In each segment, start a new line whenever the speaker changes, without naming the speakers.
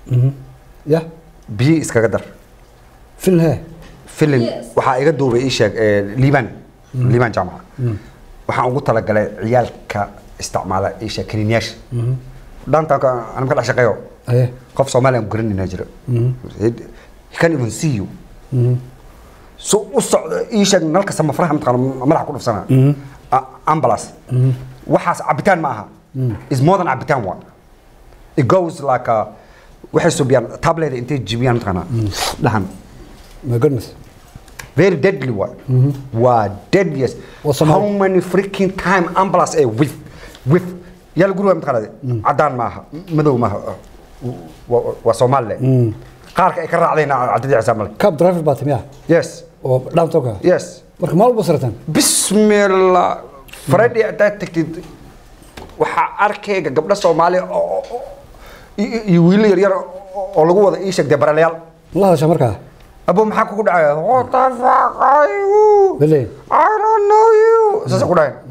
ya
biyo iskaga dar
filin hee
filin
Yes.
waxaa iga duubay ii sheeg eh, liibaan liibaan jaamaca waxaan ugu talagalay ciyaalka isticmaala ii sheeg kaniiniyaasha dhaantaanka anama ka dhex shaqeeyo
aye
qof soomaaliya aan garanayna jira he can even see you so u socdo ii sheeg nalka samafraha mataqaana madaxa ku dhufsana A- ambulance waxaas cabitaan ma aha is more than cabitaan wa it goes like a waxay subiyaan tableda intay jibiyaan mataqaana dhahan
my goodness
very deadly wa waa deadliest
Waa Soomaali.
how many freaking time ambulance ay with with yal guriga mataqaanade cadaan maaha madow maaha Waa- waa soomaali qaarka ay ka raacdeen cadadii cisaamale
cab driver baa timiya
yes
oo dhaantoka
yes
marka maal walba sarataan
bismillah friday haddaad tagtid waxaa arkayga gabdho soomaali oo- oo- oo- iyo iyo wiilo yaryar oo oo lagu wada ii sheegdee baralayaal
ma la hadashaa markaa
abo maxaa kugu dhacaya what the fuck are you
Bele.
I don't know you saasay ku dhahayn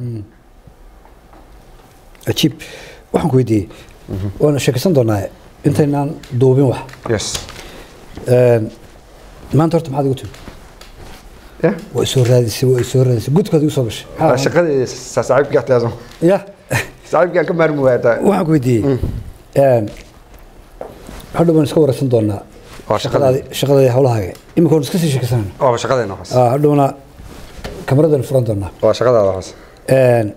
cajiib waxaan ku weydiiyey waana sheekaysan doonaa intaynaan duubin wax
yes
Een, maanta horta maxaad igu timi
yeah
waa isoo raadisay waa isoo raadisay gudkaad igu soo gashay
Waa shaqadii sa- saaxiibkii axtiyaasan
ya
saaxiibkii aan ka maarmi waayaa
waxaan ku weydiiyey een, hadhow baan iska waraysan doonaa
Waa shaqada.
shaqadaadi shaqadaadi hawlahaaga imika waan iska sii sheekaysanayna
waa shaqadeena waxaas
Ah, hadhowna kamaradan furan doonaa
waa shaqadaada waxaas
Een,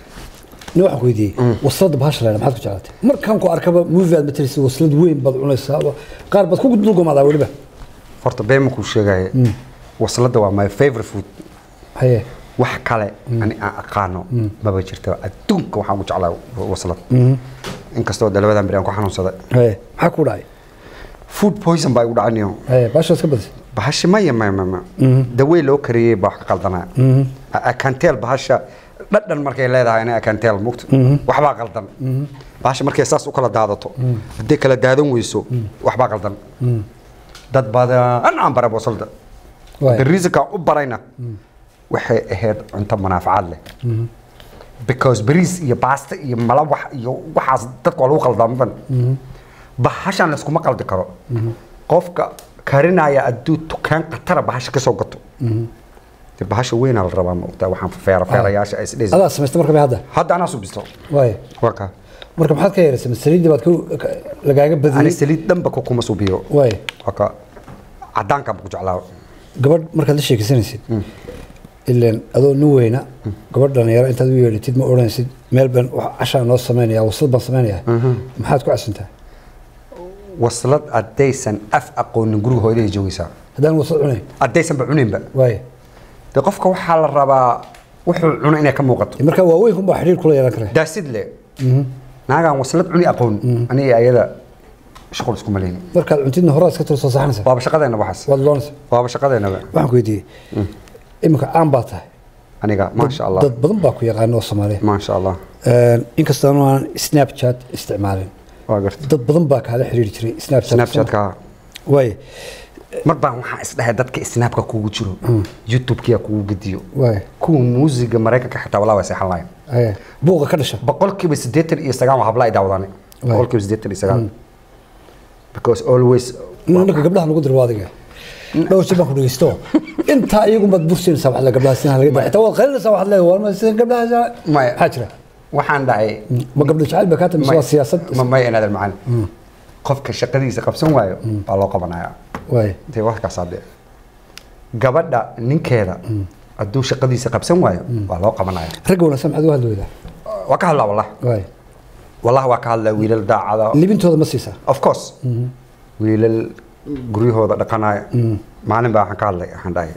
nin waxaan ku weydiiyey waslada bahasha leena maxaad ku jeclaatay markaan ku arkaba movie aad matalaysid waslad weyn baad cunaysaa qaar baad ku dulgomaadaa weliba
horta been ma kuu sheegaya wasladda waa my favorite food
haye
wax kale ani aan aqaano maba jirto adduunka waxaan ugu jeclaa waslad inkastoo de labadan beri aan ku xanuunsaday
haye maxaa ku dhacay
food poison baa igu dhacanayo
haye bahasha iska badisay
bahashi maya maya maya maya dawey loo kariyey baa wax ka qaldanaya akanteel bahasha dhadhan markay leedahay ina akanteel mugta waxbaa qaldan bahasha markay saas u kala daadato hadday kala daadan weyso waxbaa qaldan dad badan aan bara wasalda
Waay.
beriisika u barayna waxay ahayd cunto manaafacaad leh because beriis iyo baasta iyo malawax iyo waxaas dadka waa lagu qaldaamaban bahashan layskuma qaldi karo qofka karinaya hadduu dukaan khatara bahasha ka soo gato de bahasha weynaa la rabaa maogtaa waxaan feera feerayaasha isdhes
adaa samaystay marka bay hadda
hadda anaa subisto
waaye
waa kaa
marka maxaad ka yeeraysay saliidii baad ka- ka- lagaaga
ani
badiyey
saliid dhanba ku kuma subiyo
waaye
waa kaa cadaanka ku jeclaa
gabadh markaad la sheekaysanaysid ileen adoo nin weyna gabadh dhalinyaro intaad u yeedhatid ma odhanaysid meel baan wax cashaa noo samaynaya waslad baan samaynaya maxaad ku casuntaa
waslad haddaysan af aqoonin guriga hooyaday joogaysaa
haddaan waslad cunayn
haddaysanba cuninba
waaye
de qofka waxaa la rabaa wuxuu cuno inay ka muuqato
marka waaweynku baa xidhiir kula yeelan kara
daasid le naagaan waslad cuni aqoon aniga ayada shuqul iskuma leyni
markaad cuntidna horaa iska turo soo saxanaysa
waaba shaqadeena waxaas
waad loonaysa
waaba shaqadeenaba
waxaan ku weydiiyey iminka caan baa tahay
aniga maasha allah
dad badan baa ku yaqaana oo soomaaliya
maasha allah
inkastoo aan snapchat isticmaalin
waa garta
dad badan baa kaala xiriiri jiray snapchat
snapchatka
waaye
mar baan waxaan isdhahay dadka snaapka kugu jiro youtube-kiya kugu gediyo
waaye
kuwa muusiga maraykanka xitaa walaa way seexan lahayn
haye buuqa ka dhasha
boqolkiiba siddeetan iyo sagaal waa habla ay daawadaan boqolkiiba siddeetan iyo sagaal because always
ninka gabdhaha lagu diro waa adiga dhowr jir baan ku dhegeysto intaa iyagu baad bursinaysaa wax la gabdhaha sinaha laga daa xitaa waad qalinaysaa waxaad leedahay waa ma sida gabdhaha
Maya.
maxaa jira
waxaan dhahay
ma gabdho jacayl baa kaa tamise waa siyaasad
ma may inaadan macalin qofka shaqadiisa qabsan waayo baa loo qabanayaa
waaye
intay warkaas hadde gabadha ninkeeda hadduu shaqadiisa qabsan waayo waa loo qabanaya
ragga wanaagsan maxaad uga hadli weydaa
waa ka hadlaa wallah
waaye
wallah waa ka hadlaa wiilal daacada
libintooda ma siisaa
of course wiilal guryahooda dhaqanaya maalin baa waxaan ka hadlay waxaan dhahay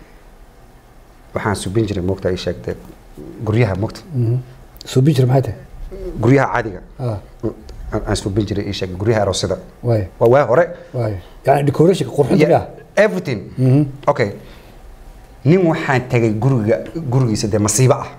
waxaan subin jiray moogta ii sheegtay guryaha moogta
suubin jira maxay tahay
guryaha caadiga
ah
aan aan subin jiray ii sheegay guryaha aroosida
waaye
waa waa hore
waaye yani decorationka qurxinta
Yeah,
miyaa
everything okay nin waxaan tagay guriga gurigiisa dee masiibo ah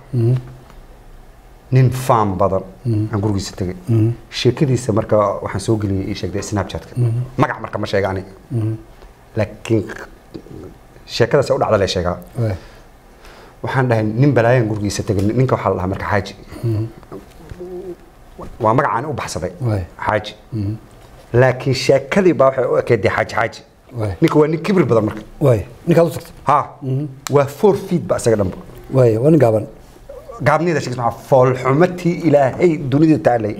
nin faam badan aan gurigiisa tegay sheekadiisa marka waxaan soo geliyay ii sheegtay snapchatka magac marka ma sheega aniga laakiin sheekadaas u dhacda lee sheegaa
waaye
waxaan dhahay nin balaayan gurigiisa tegay ninka waxaa la dhahaa marka xaaji waa magacaan u baxsaday
Waay.
xaaji laakiin sheekadii baa waxay u ekeedee xaaji xaaji
Waay.
ninka waa nin kibir badan marka
waay ninkaad u tagtay
ha waa four feet ba isaga dhanba
waay waa nin gaaban
gaabnida sheegis maxaa foolxumatii ilaahay dunida taalay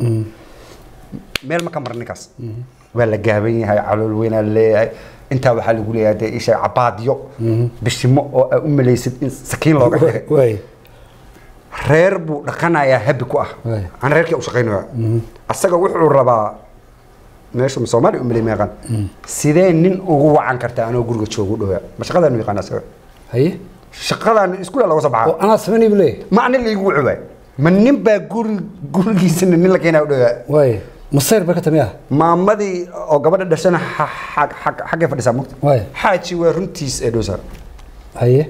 meel ma ka maran ninkaas waa la gaaban yahay calool weynaa leeyahay intaa waxaa lagu leeyahay dee isha cabaadyo bishimo oo aa u malaysid in sakiin looga dhigay
waay
reer buu dhaqanayaa habi ku ah
Waay.
aan reerkii u shaqaynaya asaga wuxuu rabaa meeshu soomaaliya u malay meeqan sidee nin ugu wacan kartaa anoo guriga joogu dhowaa ma shaqadaanu yaqaan asaga
haye
shaqadaan iskuula looga soo
oo
baxaa
anaa samaynay buu leeyahay
ma anin laigu wuxuba ma nin baa guri gurigiisana nin la keenaa u dhowaa
waay masayr bay ka tamiya
maamadii oo gabadha dhashana xa- xa- xa- xaggay fadhisaa mugta
Waay.
xaaji waa runtiis ee dhowsaar
haye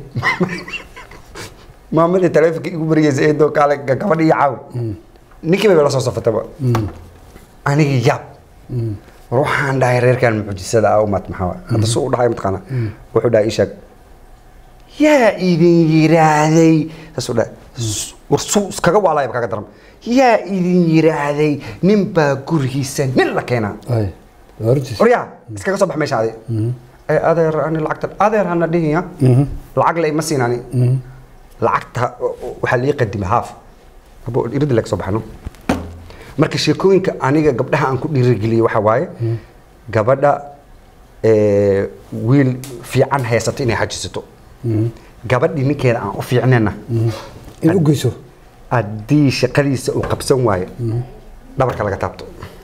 maamadii taleefonka igu barigeysa eedoo kaale ga- gabadha iyo caawi ninkii bay la soo safataba aniga yaab war waxaan dhahay reerkan mucjisada ah umat maxaa hadda su u dhahay mataqaana wuxuu dhahay ii sheeg yaa idin yiraahday saasuu dhahay "S- war suu iskaga waalaya kaga daran yaa idin yiraahday nin baa gurigiisa nin la keenaa
waay waa runtiis
waryaa iskaga soo bax meesha adi ee adeer ani lacagta adeer hana dhihiya lacag la ima siin ani lacagta waxaa lii qadimay haaf abo irida laga soo baxno marka sheekooyinka aniga gabdhaha aan ku dhiirigeliyey waxaa waaye gabadha ee, wiil fiican haysato inay xajisato gabadhii ninkeeda aan u fiicnayna
in u geyso
haddii shaqadiisa uu qabsan waayo dhabarka laga taabto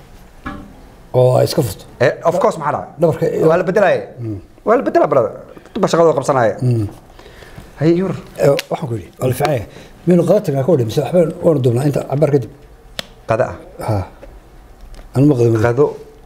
oo ay iska furto
Eh, of course maxaa dhacay
Dhabarka-
waa la bedelaaye waa la bedelaa brada duba shaqadooda qabsanaaye haye yur
Ee, waxaan ku yidhi waa la fiican yahay miyaynu qada tagnaa ka wadhi mise waxba waanu duubnaa inta cabaar kadib
qada ah
ha anu ma qadin
qado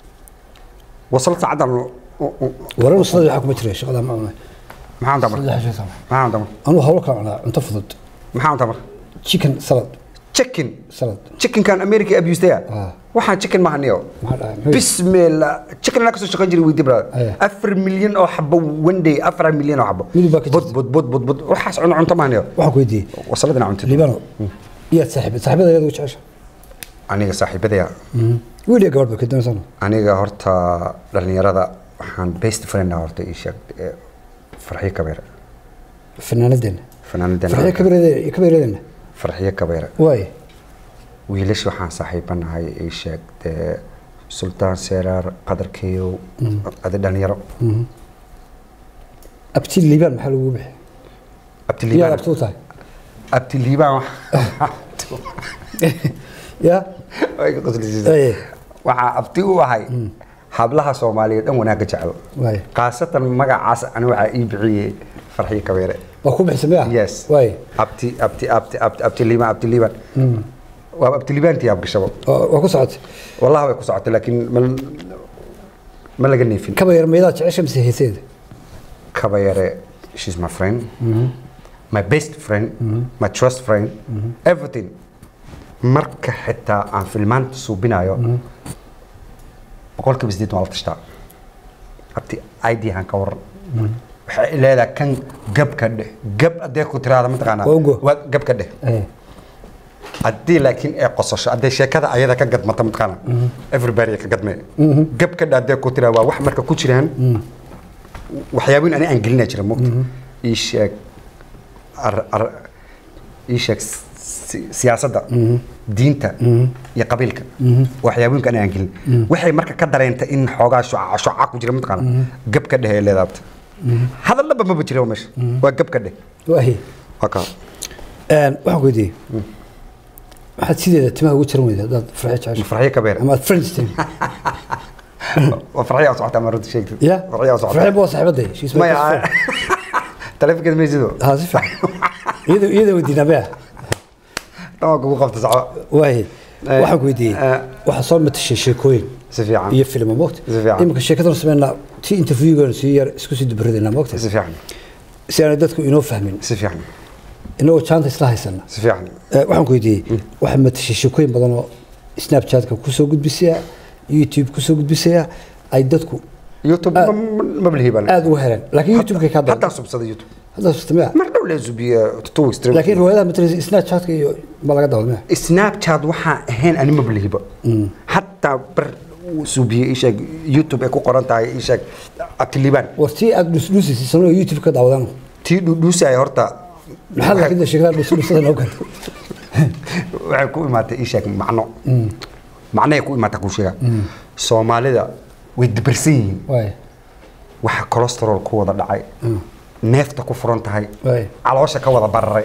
wasal saacadan
warar wasladii waxaa kuma jira shaqada ma cunay
maxaa damar
saddex shay sama
maxaa damar
anuu hawlo kala cunaa cunto fudud
maxaa damar
chicken salad
chicken
salad
chickenkan america abustaya
Ah.
waxaan chicken maaha niyo
maxaa dhahay muxuu yidhi?
bismillah chicken anaa kasoo shaqayn jiray weydi brada
Aya.
afar milyan oo xabo one day afar milyan oo xabo
Midib baa ka
bud
jirta.
bud bud bud bud waxaas cuno cunto maaha niyo
waxaan ku weydiiyey
wasaladina cuntid
liibano iyaad saaxiib saaxiibada iyada ugu jecesha
aniga saaxiibadaya
wiil iyo gabadh ba ka doonaysan
aniga horta dhalinyarada waxaan best friend ah horta ii sheeg ee, farxiyo kabeere
fanaanadeena
fanaanadan
farxiyo kabeeradeena kabeeradeena
farxiyo kabeere
waay
wiilasha waxaan saaxiibanahay ii sheeg dee sultaan seeraar qadarkeeyow adi dhalinyaro
abti liibaan maxaa lagu bixi iyaad
abtiliibaan
abti u tahay
abtiliibaan
ya
way ka qoslaysiisaa.
Aye.
waxaa abti u ahay hablaha soomaaliyeed dhan wanaagga jecel
waay
khaasatan magacaas ani waxaa ii bixiyey farxiyo kabeere
waa ku bixisa miya
yes
waay
abti abti abti abti abtiliibaan abtiliibaan waa abtiliibaantii abgashabo
waa waa ku socotay
والله way ku socotay laakiin ma ma laga neefin
kaba yar maydaad jecesha mise heeseeda
kaba yare she's my friend my best friend my trust friend everything marka xitaa aan filmaanta suubinayo boqolkiiba sideed waa la tashtaa abti id han ka waran waxay leedahay kan gabka dheh gab adee ku tiraada mataqaanaa
Waa ugo.
waa gabka dheh
Aye.
haddii laakiin ay qosasho haddii sheekada ayada ka gadmata mataqaana everybody ka gadme gabka dhaadee ku tiraa waa wax marka ku jiraan waxyaabooyin ani aan gelinaa jira mogta ii sheeg ar- ar- ii sheeg si- siyaasadda diinta iyo qabiilka waxyaabooyinka ani aan gelin waxay marka ka dareenta in xoogaa shuca shuca ku jira mataqaana gabka dheh ee leedaabta hadallaba maba jira meesha waa gabka dheh
waay
waa kaa
Een, waxaan ku weydiiyey waxaad sideeda timaha ugu jaran weyda haddaad farxi jecesha
farxiyo kabeer
ama aad friends tihin
waa farxiyo socota ama runta sheegtay
ya
farxiyo socota
farxi baa saaxiibaday she's my best
maya
friend.
taleefankeeda maysido
ha si fiican iyada iyada weydiinaa maya
dhan waa kugu qabta soco
waay
Eh,
waxaan ku weydiiyey
eh.
waxaa soo matashay sheekooyin
si fiican
iyo filmo moogta
Si fiican.
iminka sheekadana sameynaa tii interviewgeena sii yar isku sii dubaradayna moogta
si fiican
si aanay dadku inoo fahmin
si fiican
inagoo jaanta isla haysana
si fiican
Eh, waxaan ku weydiiyey waxaa matashay sheekooyin badan oo snapchatka kusoo gudbisaya youtube kusoo gudbisaya ay dadku
youtube
Ah.
ma balhiiban
aada uga heleen laakiin youtube-kay kaa
haddaan
dooda
subsaday youtube
hadda sistamaya
mar dhow lee subiya two weeks three
laakiin riwaayadaha mataleysa snapchatka iyo ma laga dawada maya
snapchat waxaan ahayn ani ma balhiiba hataa bar suubiye ii sheeg youtube ay ku qoran tahay ii sheeg abtiliibaan
war tii aad dhusdhuusaysa sanoo youtube ka daawadaan
tii dhudhuusaya horta
maxaa laakiin sheekada dhusdhuusada noo ganta
waxay ku imaatay ii sheeg macno macnahay ku imaata kuu sheega soomaalida way dabarsan yihiin
waay
waxa cholesterol ku wada dhacay neefta ku furan tahay
Waay.
caloosha ka wada bararay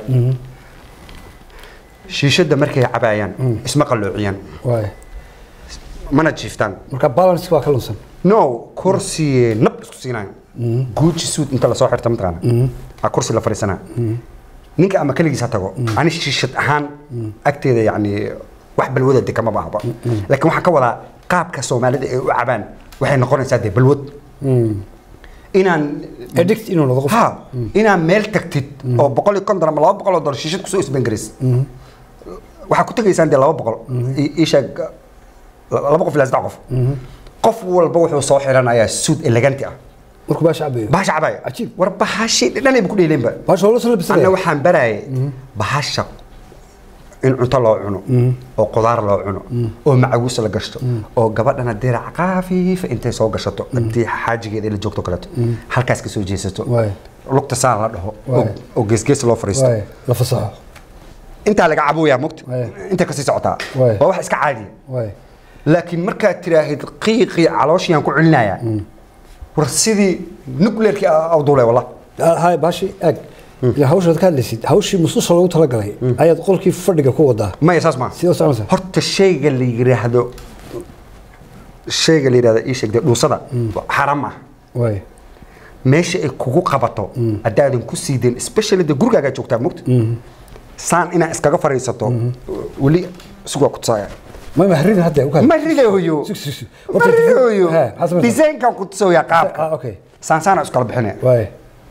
shiishada markay cabaayaan isma qalloociyaan
waay
mana jiiftaan
marka balance waa ka lunsan
no kursi nab isku siinayo guuji suud inta lasoo xirta mataqaana a kursi la fadhiisanaa ninka ama keligiis ha tago ani shiishad ahaan agteeda yani wax balwada de kama baahba laakiin waxaan ka wadaa qaabka soomaalida ay u cabaan waxay noqonaysaa dee balwad inaan
addict inuu noqdo qof
ha inaan meel tagtid oo boqol iyo konton ama laba boqol oo dolar shiishad kusoo isbangaraysid waxaa ku tegaysaan dee laba boqol i- ii sheeg laba qof ilaa saddex qof qof walba wuxuu soo xiranayaa suud eleganti ah
markuu baasha cabayo
bahasha cabaya
Cajiib.
war bahashi dhanayba ku dheeleenba
baasha wala soo
anna
labisanaya
waxaan barayay bahasha in cunto loo cuno oo qudaar loo cuno oo macawiis la gashto oo gabadhana dirac khafiifa intay soo gashato haddii xaajigeeda la joogto kaleeto halkaas ka soo jeesato
Waay.
lugta saan la dhaho
Waay.
oo- oo geesgees loo fariisto
waay la fasaxo
intaa laga caboyaa mogta
Waay.
inta kasii socotaa
Waay.
waa wax iska caadiya
waay
laakiin markaad tiraahid qiiqii calooshiyaan ku celinayaa war sidii nuclearkii awduule walla
hay baashi ag ila hawshaad ka hadlaysid hawshii mususha loogu talagalay ayaad qolkii fadhiga ku wadaa
maya saas maa
sidoo soconaysa
horta shayga la yiraahdo shayga la yiraahdo ii sheegde dhuusada xaram ah
waay
meesha ay kugu qabato haddaadan ku siideen especially de gurigaagaa joogtaa mogta saan inaa iskaga fariisato weli sugaa ku tusaaya
ma mahrin hadda u kaad
ma ridayo
Sug, sug, sug.
ma
Horta,
ridayo
He, maxaad samaysaa?
desaynkan ku tusooyaa
ah
qaabka
okay
saan saana iskala bixinaya
waay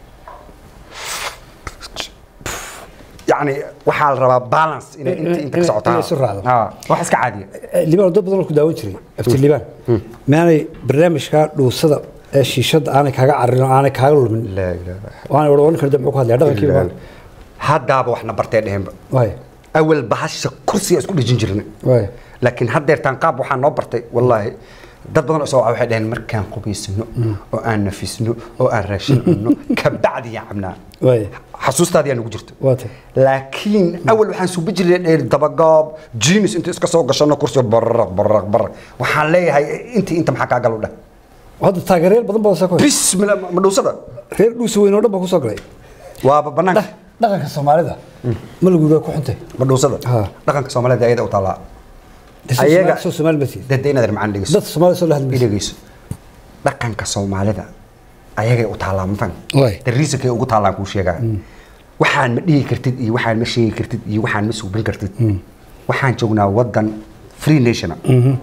yacni waxaa la rabaa balance inay inta inta ka
in-
socotaa
inay isu raacdo.
Ah, wax iska caadiya
liibaan dad badan oo ku daawan jiray afti liibaan maanay barnaamijka dhuusada ee shiishada aanay kaaga carin oo aanay kaaga lumin
laa ilaaha
waana wada oran karda muxuu ku hadlaya dhaqankiiba
haddaaba waxna bartee dheheenba
waay
awal bahasha kursiga isku dhejin jirnay
waay
laakiin haddeertaan qaab waxaa noo bartay wallaahi dad badan oo soo waxay dhaheen markaan qubaysano oo aan nafisno oo aan raashin cunno kabacdi yaan cabnaa
waay
xasuustaadi yaa nagu jirta
waa tay
laakiin awal waxaan suubi jirnay dheer dabagaab jinis inta iska soo gashano kursiga bararaq bararaq bararaq waxaan leeyahay intii inta maxaa kaa galu dheh
hadda taageerayaal badan baa soo koy
bismillah ma dhuusada
reer dhuusa weyn oo dhan baa ku soo galay
waaba banaanka
dhaqanka soomaalida ma lagu waa ku xuntay
ma dhuusada
Ha.
dhaqanka soomaalida ayada u taallaa
Ayaga
Ayaga-
soo Soomaali ma tihin
dada inaad macaan dhegeyso
dad Soomaali soo lahadmi
dhegeyso dhaqanka soomaalida ayagay u taallaa ma fahmi
Waay.
dariisakay ugu taallaan kuu sheegaa waxaan ma dhihi kartid iyo waxaan ma sheegi kartid iyo waxaan ma suubin kartid waxaan joognaa wadan free nationa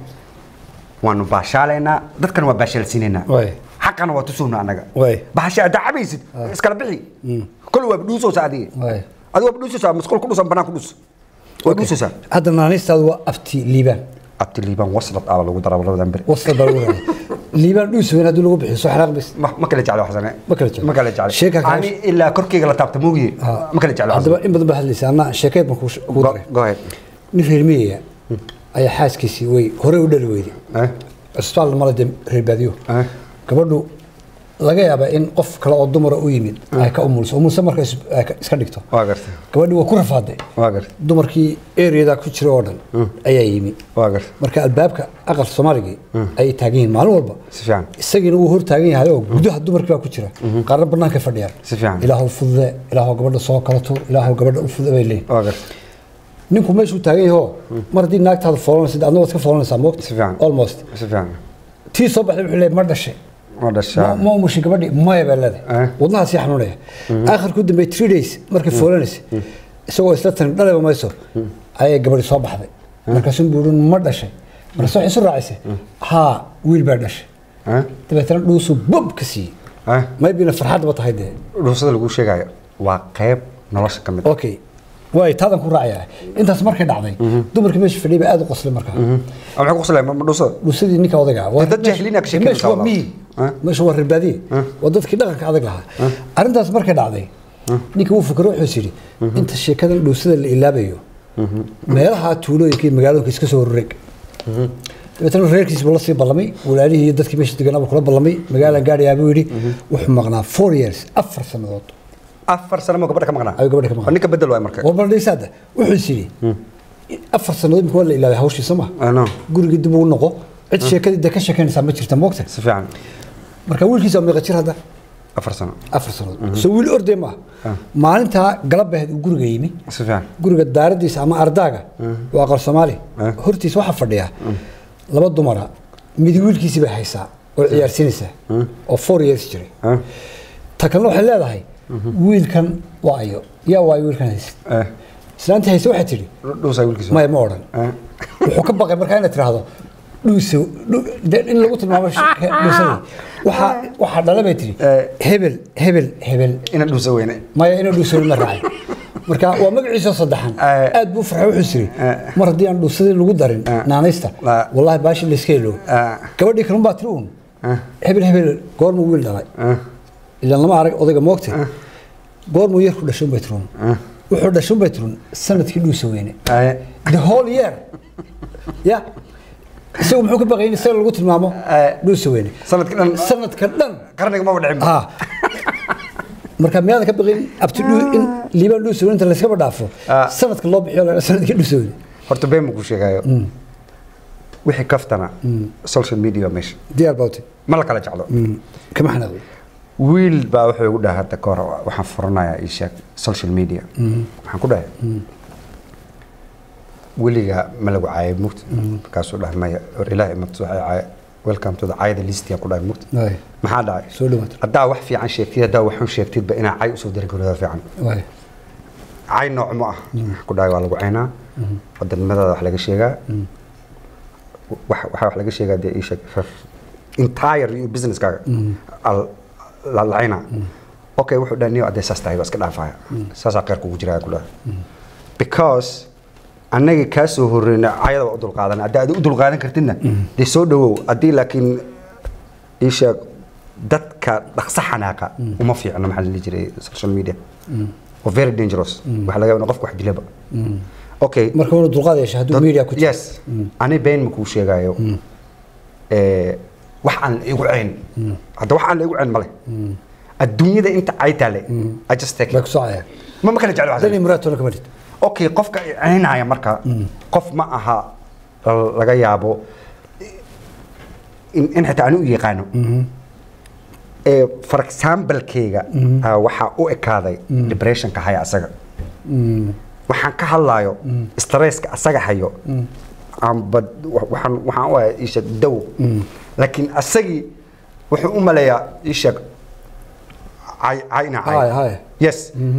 waanu baashaalaynaa dadkan waa baashaalsiinaynaa
Waay.
xaqana waa tusuuna annaga
Waay.
bahasha aad cabaysid iskala bixi kol waa dhuusoosa adiga
Waay.
adiga waa dhuusoosa masqul ku dhusan banaan ku dhus waa dhuusoosa
hadda naanistaadu waa abti liibaan
abti liibaan waslad aa lagu daraa labadan beri
wasla baa lagu raray liibaan dhuusa weyn haddii lagu bixiyo soo xanaaq bis
ma ma kala jeclo xasane
Ma kala jeclo.
ma kala jeclo
Sheeka kale-
ani ilaa korkeyga la taabta moogiye ma kala jeclo
haddaba
xasane
in badan baa hadlaysa anna sheekeed baan kuu kuu daray
go ahead
nin reer miyiga ayaa xaaskiisii way horey u dhali weyday
eh
cusbitaal mala dee reer baadiyo
eh
gabadhu laga yaabaa in qof kale oo dumara u yimid ay ka umulso umulso marka is- ay ka- iska dhigto
waa gartay
gabadhii waa ku rafaaday
waa gartay
dumarkii ereyada ku jira oo dhan ayaa yimi
waa gartay
marka albaabka aqal soomaaligii ayay taagan yihiin maalin walba
si fiican
isagiina wuu hor taagan yahay oo gudaha dumarkii baa ku jira qaarna banaanka fadhiyaan
Si fiican.
ilaahu fudude ilaahu gabadha soo kala tuur ilaahu gabadha u fudude bay leeyihin
waa gartay
ninku meeshuu taagan yahay oo mar haddii naagtaada foolanaysid adna waad ka foolanaysaa moogta
si fiican
almost
si fiican
tii soo baxday wuxuu leeyahay ma dhashay
ma dhashaa
ma ma umushay gabadhii maya baa leedahay
Eh.
wadnaha sii xanuunaya aakhirku dambe three days markay foolanaysa isagoo isla tanin dhaleba mayso ayay gabadhi soo baxday markaasuu buurin ma dhashay markaas waxay isu raacisay haa wiil baa dhashay
eh
dabeetana dhuusuu bob ka siiyey
eh
maybina farxadba tahay dee
dhuusada lagu sheegayo waa qayb nolosha ka mid ah.
okay waay taadan ku raacayaa intaas markay dhacday dumarkii meesha fadhiyay baa aad u qoslay markaa
ama maxay ku qoslayaan ma dhuusada
dhuusadii ninka odayga ah. Waa-
dad jaahiliin aa ka sheekeynaysa
meesha waa
wallah.
miyi
Eh?
meesha waa reerbaadiye waa dadkii dhaqanka adag lahaa arrintaas markay dhacday ninka wuu fikro wuxuu is yidhi inta sheekadan dhuusada la ilaabayo meelaha tuulooyinka iyo magaalooyinka iska soo roreg dabeetana reerkiis buu la sii ballamay walaalihii iyo dadkii meesha deganaa buu kula ballamay magaalaan gaadhayaa buu yidhi wuxuu maqnaa four years afar sannadood
afar sano ma gabadha ka maqnaa
ayuu gabadha ka maqnaa.
oo ninka bedel waay marka
war baldhaysaada wuxuu is yidhi afar sannadood imika waa la ilaaway hawshiisa ma
I know.
gurigii dib uu noqo cid sheekadii de ka sheekaynaysaa ma jirta moogta
si fiican
marka wiilkiisa waa meeqa jir hadda
afar sano
afar sannadood soo wiil ordee maaha maalintaa galabbeed uu guriga yimi
si fiican
guriga daaradiisa ama ardaaga waa aqal soomaali
Ah.
hortiisa waxaa fadhiya laba dumara midi wiilkiisii bay haysaa oo ciyaarsiinaysa oo four years jiray
Ah.
ta kalena waxay leedahay wiilkan waa ayo yaa waayo wiilkan haysa
Eh,
islaantii hayse waxay tidhi
dhuusaa wiilkiisa
maya ma odhan
Eh,
wuxuu ka baqay markaa inaad tiraahdo dhuusa dhu- de- in lagu tilmaamo sh- he- dhuusadii waxaa waxaa dhala bay tidhi
Eh.
hebel hebel hebel
ina dhuusa weyne
maya inuu dhuusadii ma raacay marka waa magaciisa saddexan
Eh.
aad buu farxay wuxuu siri
Eh.
mar haddii aan dhuusadii lagu darin
Eh.
naanaysta
La-
wallahi baashi layska helo
Eh.
gabadhii kalun baa tiri uun
Eh.
hebel hebel goormuu wiil dhalay
Eh,
ilaan lama arag odayga moogtay goormuu yarku dhashay unbay tiruun wuxuu dhashay unbay tiruun sanadkii dhuusa weyne
eh,
the whole year ya isagu muxuu ka baqay in isaga lagu tilmaamo
Eh.
dhuusa weyne
sanadka dhan
sanadka dhan
qarniga maba dhicin
ha marka miyaadan ka baqin abti dhuu in liibaan dhuusa weyne inta layskaba dhaafo
Ah.
sanadka loo bixiyo la sanadkii dhuusa weyne
horta been ma kuu sheegayo wixii kaftana social media waa meesha
diyaar bawti
ma la kala jeclo
kama xanaaqday
wiil baa wuxuu igu dhahay hadda kahor waxaan furanayaa ii sheeg social media waxaan ku dhahay weliga ma lagu caayay mugta markaasuu dhahay maya or ilaahay imagta waxay caaya welcome to the caayada listiyan ku dhahay mugta
waay
maxaa dhacay
soo dhawaad
haddaa wax fiican sheegtid haddaa waxun sheegtidba inaa cay usoo diri karida fiican
waay
cay nooc ma ah waxaan ku dhahay waa lagu caynaa wadanimadaada wax laga sheegaa wax waxaa wax laga sheegaa dee ii sheeg entire iyo businesskaaga al- la lacaynaa okay wuxuu dhahay niyo adee saas tahay waa iska dhaafaya saasaa qeyrka ugu jiraa ku dhahay because annaga kaa soo horreyna cayada waa u dulqaadan haddii aad u dulqaadan kartidna dee soo dhawow haddii laakiin ii sheeg dadka dhaqso xanaaqa uma fiicno maxaa la dhihi jiray social media oo very dangerous waxa laga yaabaa in qofka wax dilaba okay
marka inuu dulqaad yeesha hadduu media ku jiro
yes ani been makuu sheegayo Eh, wax aan la igu ceyn hadda wax aan la igu ceyn male adduunyada inta ay taale i just take
bay
it
ku socayaan
ma ma kala jeclo
dan iyo muraad toona kama dhid
okay qofka ceynaya marka qof ma aha la- laga yaabo in in xitaa aan u yaqaano ee for example-keyga ah, waxaa u ekaaday depressionka haya asaga waxaan ka hadlayo stresska asaga hayo amba waxaan waxaan u ahay isheeg daw laakiin asagii wuxuu u maleeyaa isheeg cay cayna
Hay,
cay
hay.
yes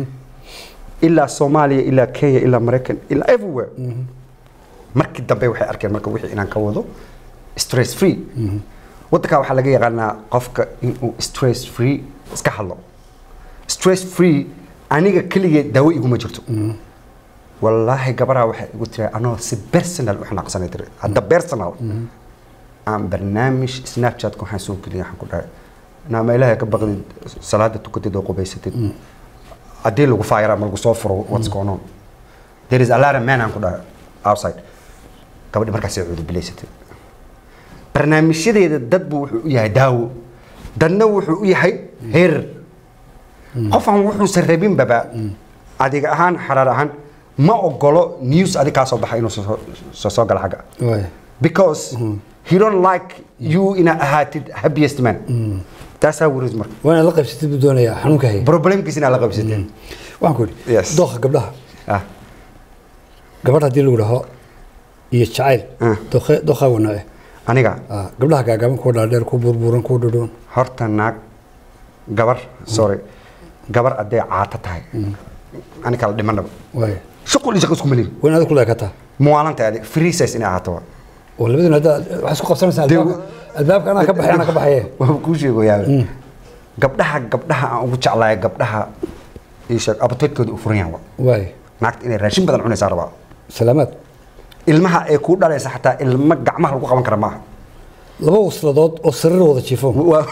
ilaa soomaaliya ilaa kenya ilaa maraykan ilaa everywhere markii dambe waxay arkeen marka wixii inaan ka wado stress free waddankaa waxaa laga yaqaanaa qofka inuu stress free iska hadlo stress free aniga keligee daawo iguma jirto wallaahi gabaraa waxay igu tiri anoo si personal u xanaaqsanay tiri hadda personal aan barnaamij snapchat-ka waxaan soo geliyay waxaan ku dhahay naama ilaahay ka baqdid salaada tukatid oo qubaysatid haddii lagu faayara ma lagu soo furo what's going on there is a lot of men aan ku dhahay outside gabadhi markaasay cuudubilaysatay barnaamijyadeeda dadbu wuxuu u yahay daawo dadna wuxuu u yahay heerar qofaan wuxuusan rabinbaba adiga ahaan xaraar ahaan ma ogolo news adig kaa soo baxa inuu soo- soo soo gala xagga
waay
because he don't like you inaad ahaatid happiest man taasaa warid marka
waa inaad la qaybsatid buu doonayaa xanuunka haya
problemkiis inaad la qabsateen
waxaan ku idhi
Yes.
dooqa gabdhaha
ah
gabadh haddii lagu dhaho iyo jacayl
Ah.
dooqe dooqaa wanaace
aniga
Ah, gabdhaha gaagaaban kuwa dhaadheer kuwa burburan kuwa dhudhoon
horta naag gabar sorry gabar hadday caato tahay ani kala dhimanaba
waay
shuqul iyo shaqo isku malihin
waa inaad ku leekataa
muwaalanta adig free size inay ahaato waa
oo labaduna hadda waxaa isku qabsanaysaa
Dee-
albaabka albaabka anaa ka baxay anaa ka baxaye
waa kuu sheegoyaa gabdhaha gabdhaha aan ugu jeclaaya gabdhaha ii sheeg appetite-kooda u furan yahay waa
waay
naagta inay raashin badan cunaysaa rabaa
salaamaad
ilmaha ee kuu dhalaysa xataa ilmo gacmaha lagu qaban kara maaha
laba wasladood oo sariir wada jiifo
waa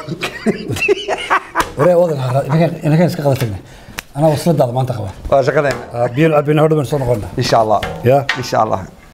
waree wadan haraad inakan iska qada tagnay anaa wasladaada maanta qaba
waa shaqadeena
biyo cabina hodhaban soo noqona
insha allah
Ya.
insha allah